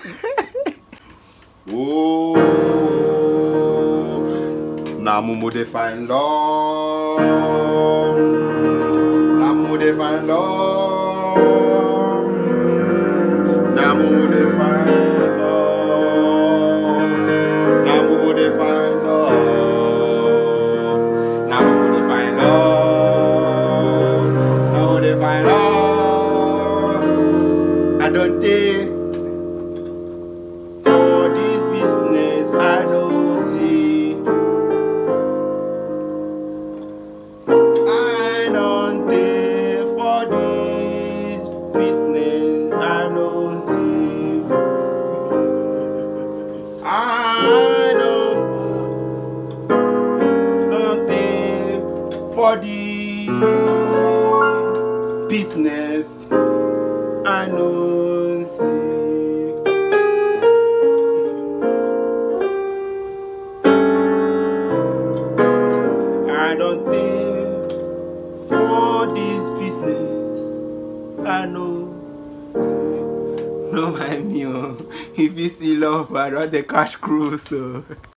Oh, na mumu dey find love. Na mumu dey find love. Na mumu dey find love. Na mumu dey find love. Na mumu dey find love. Na mumu dey find love. I don tey for this business I no see. I don tey for this business I no see. I don don tey for this business I no see. I don't think for this business I know no mind me oh if you see love I don dey catch cruise oh.